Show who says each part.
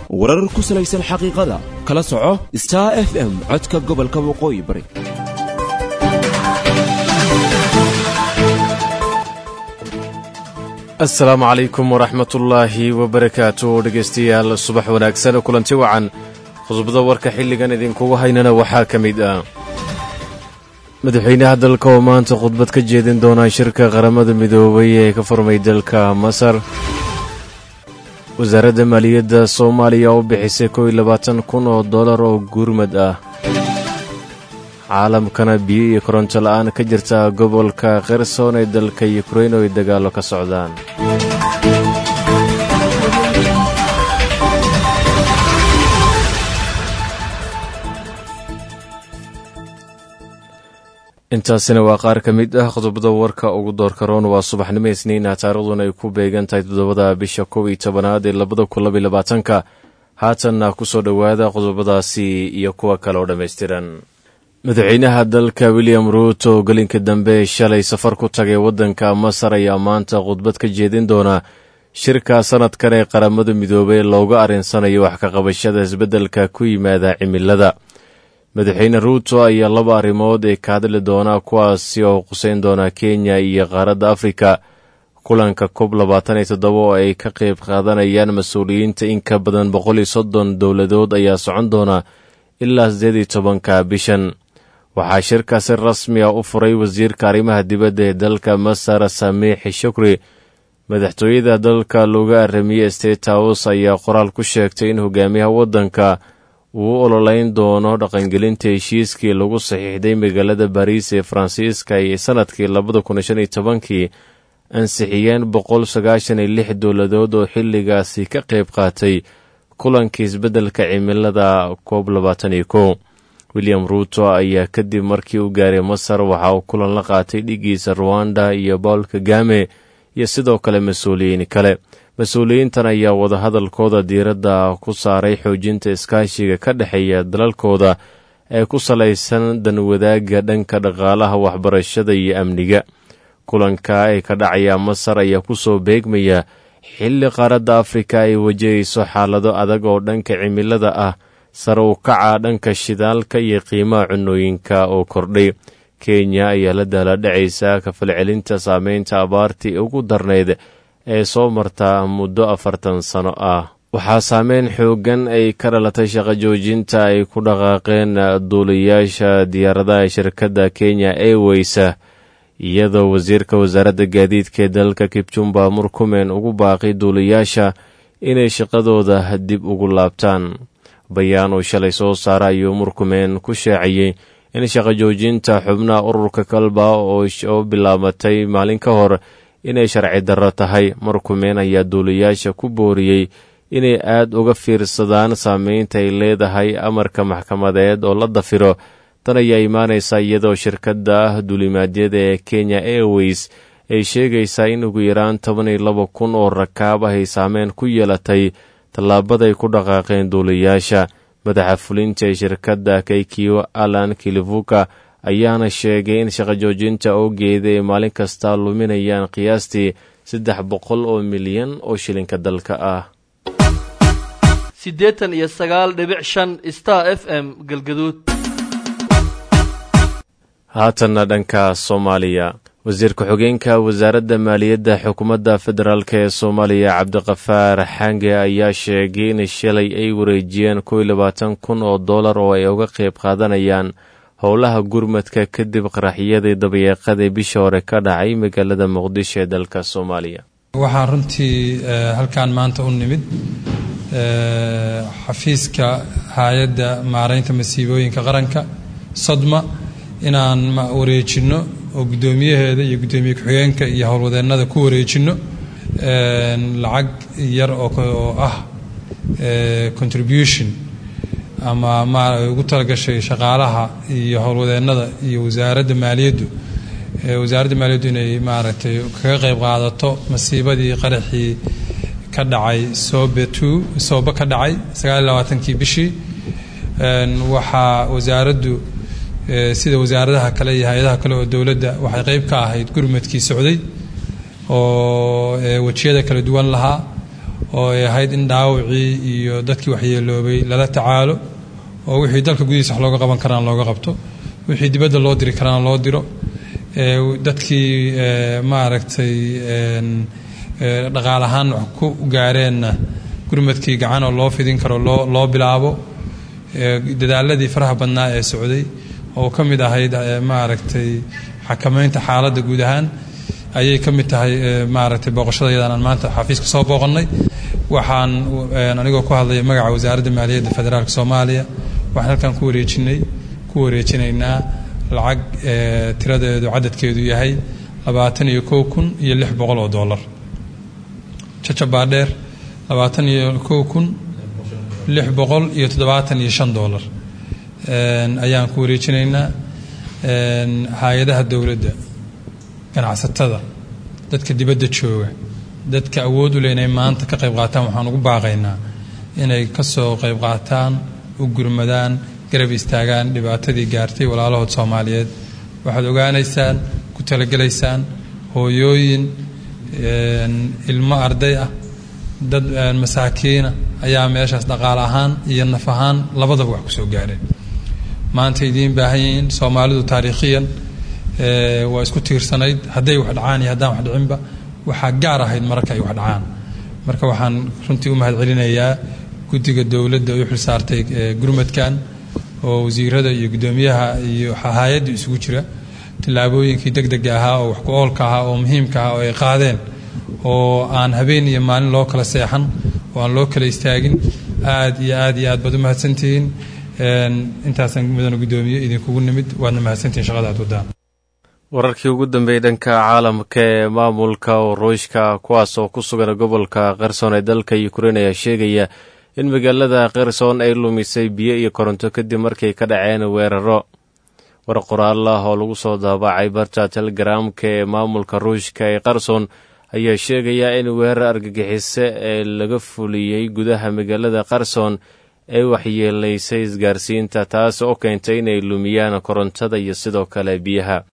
Speaker 1: warar ku salaysan xaqiiqada kala soco star f m codka gobolka waqooyi bari
Speaker 2: asalaamu calaykum waraxmatullaahi wabarakaatu dhegaystayaal subax wanaagsan kulanti wacan khudbada warka xilligan idinkugu haynana waxaa ka mid ah madaxweynaha dalka oo maanta khudbad ka jeedin doonaa shirka qaramada midoobay ee ka furmay dalka masar wasaaradda maaliyadda soomaaliya oo bixisay kow iyo labaatan kun oo dollar oo gurmad ah caalamkana biyo iyo koronto la'aan ka jirta gobolka kherson ee dalka yukrain oo ay dagaallo ka socdaan intaasina waa qaar ka mid ah qodobada warka ugu doorka roon waa subaxnimo isniina taariikhduna ay ku beegan tahay toddobada bisha kow iyo tobanaad ee labada kun labaiy labaatanka haatanna ku soo dhowaada qodobadaasi iyo kuwa kale oo dhammaystiran madaxweynaha dalka william ruuto oo gelinka dambe shalay safar ku tagay waddanka masar ayaa maanta khudbad ka jeedin doona shirka sanadkan ee qaramada midoobey looga arrinsanayo wax ka qabashada isbeddelka ku yimaada cimilada madaxweyne ruuto ayaa laba arrimood ee ka hadli doona kuwaasi oo quseyn doona kenya iyo qaaradda afrika kulanka kob labaatan iyo toddoba oo ay ka qayb qaadanayaan mas-uuliyiinta in ka badan boqol iyo soddon dowladood ayaa socon doona ilaa siddeed iyo tobanka bishan waxaa shirkaasi rasmi ah u furay wasiirka arrimaha dibadda ee dalka masar samiixi shukri madaxtooyada dalka looga aramiye state house ayaa qoraal ku sheegtay in hogaamiyaha waddanka uu u ololeyn doono dhaqangelinta heshiiskii lagu saxiixday magaalada bariis ee faransiiska ay sannadkii labada kun shan iyo tobankii ansixiyeen boqol sagaashan iyo lix dowladood oo xilligaasi ka qayb qaatay kulankii isbeddelka cimilada koob labaatan iyo kow william ruuto ayaa kadib markii uu gaaray masar waxa uu kulan la qaatay dhigiisa ruwanda iyo bawl kagame iyo sidoo kale mas-uuliyiin kale mas-uuliyiintan ayaa wadahadalkooda diiradda ku saaray xoojinta iskaashiga ka dhexeeya dalalkooda ee ku salaysan danwadaagga dhanka dhaqaalaha waxbarashada iyo amniga kulanka ee ka dhacaya masar ayaa ku soo beegmaya xilli qaaradda afrika ay wajahayso xaalado adag oo dhanka cimilada ah sare u kaca dhanka shidaalka iyo qiimaha cunooyinka oo kordhay kenya ayaa la daaladhacaysa kafalcelinta saameynta abaartii ugu darnayd ee soo marta muddo afartan sano ah waxaa saameyn xooggan ay ka dhalatay shaqo joojinta ay ku dhaqaaqeen duulayaasha diyaaradaha shirkadda kenya airweysa iyadoo wasiirka wasaaradda gaadiidka ee dalka kibjumba murkumen ugu baaqay duulayaasha inay shaqadooda dib ugu laabtaan bayaan uu shalay soo saara ayuu murkumen ku sheecayey in shaqo joojinta xubnaha ururka kalba oo bilaabatay maalin ka hor inay sharci darro tahay murkumen ayaa duulayaasha ku booriyey inay aad uga fiirsadaan saameynta ay leedahay amarka maxkamadeed oo la dafiro tan ayaa imaanaysa iyadoo shirkadda duulimaadyada ee kenya airways ay sheegaysaa in ugu yaraan toban iyo laba kun oo rakaab ah ay saameyn ku yeelatay tallaabaday ku dhaqaaqeen duulayaasha madaxa fulinta ee shirkadda kaykiyo alan kilivuka ayaana sheegay in shaqo joojinta oogeeda ay maalin kasta luminayaan qiyaastii saddex boqol oo milyan oo shilinka dalka ah
Speaker 3: siddeetan iyo sagaal dhibic shan star f m galgaduud
Speaker 2: haatanna dhanka soomaaliya wasiir ku-xigeenka wasaaradda maaliyadda xukuumadda federaalk ee soomaaliya cabdiqafaar xange ayaa sheegay in shalay ay wareejiyeen kow iyo labaatan kun oo dollar oo ay uga qayb qaadanayaan howlaha gurmadka kadib qaraxyadii dabayeeqadii bisha hore ka dhacay magaalada muqdisho ee dalka soomaaliya
Speaker 4: waxaan runtii halkan maanta u nimid xafiiska hay-adda maaraynta masiibooyinka qaranka sodma inaan wareejinno oo guddoomiyaheeda iyo guddoomiye ku-xigeenka iyo howlwadeennada ku wareejinno lacag yar oo ah contribution ama ma ugu talagashay shaqaalaha iyo howlwadeennada iyo wasaaradda maaliyaddu wasaaradda maaliyaddu inay maaragtay kaga qayb qaadato masiibadii qaraxii ka dhacay soobe two soobe ka dhacay sagaal iyo labaatankii bishii waxaa wasaaraddu sida wasaaradaha kale iyo hay-adaha kale oo dowladda waxay qeyb ka ahayd gurmadkii socday oo wejiyada kala duwan lahaa oo ay ahayd in dhaawacii iyo dadkii waxyeeloobay lala tacaalo oo wixii dalka gudihiisa wax looga qaban karana looga qabto wixii dibadda loo diri karana loo diro dadkii maaragtay dhaqaal ahaan wax ku gaareenna gurmadkii gacan oo loo fidin karo loo loo bilaabo dadaaladii faraha badnaa ee socday oo ka mid ahayd maaragtay xakamaynta xaaladda guud ahaan ayay ka mid tahay maaragtay booqashadayadan aan maanta xafiiska soo booqannay waxaan anigoo ku hadlaya magaca wasaaradda maaliyadda federaalka soomaaliya waxaan halkan ku wareejinay ku wareejinaynaa lacag tiradeedu cadadkeedu yahay labaatan iyo kow kun iyo lix boqol oo dollar jajabaadheer labaatan iyo kow kun lix boqol iyo toddobaatan iyo shan dollar ayaan ku wareejinaynaa hay-adaha dowladda ganacsatada dadka dibadda jooga dadka awood u leh inay maanta ka qayb qaataan waxaan ugu baaqaynaa inay ka soo qayb qaataan u gurmadaan garab istaagaan dhibaatadii gaartay walaalahood soomaaliyeed waxaad ogaanaysaan ku talagelaysaan hooyooyin ilmo arday ah dad masaakiina ayaa meeshaas dhaqaal ahaan iyo naf ahaan labadaba wax ku soo gaareen maanta idiin baahan yihiin soomaalidu taariikhiyan waa isku tiirsanayd hadday wax dhacaan iyo haddaan wax dhicinba waxaa gaar ahayd mararka ay wax dhacaan marka waxaan runtii u mahad celinayaa guddiga dowladda u xil saartay gurmadkan oo wasiirada iyo guddoomiyaha iyo hay-adda isugu jira tillaabooyinkii deg dega ahaa oo wax ku oolka ahaa oo muhiimka ahaa oo ay qaadeen oo aan habeen iyo maalin loo kala seexan oo aan loo kala istaagin aad iyo aad iyo aad baad u mahadsantihiin intaasaan mudana guddoomiye idinkugu nimid waadna mahadsantihiin shaqada aad wadaan
Speaker 2: wararkii ugu dambeeyey dhanka caalamka ee maamulka ruushka kuwaas oo ku sugan gobolka kherson ee dalka ukrein ayaa sheegaya in magaalada kherson ay lumisay biyo iyo koronto kadib markay ka dhaceen weeraro war qoraal ah oo lagu soo daabacay barta telegaraamka ee maamulka ruushka ee kherson ayaa sheegaya in weerar argagixise ee laga fuliyey gudaha magaalada kherson ay waxyeelaysay isgaarsiinta taas oo keentay inay lumiyaan korontada iyo sidoo kale biyaha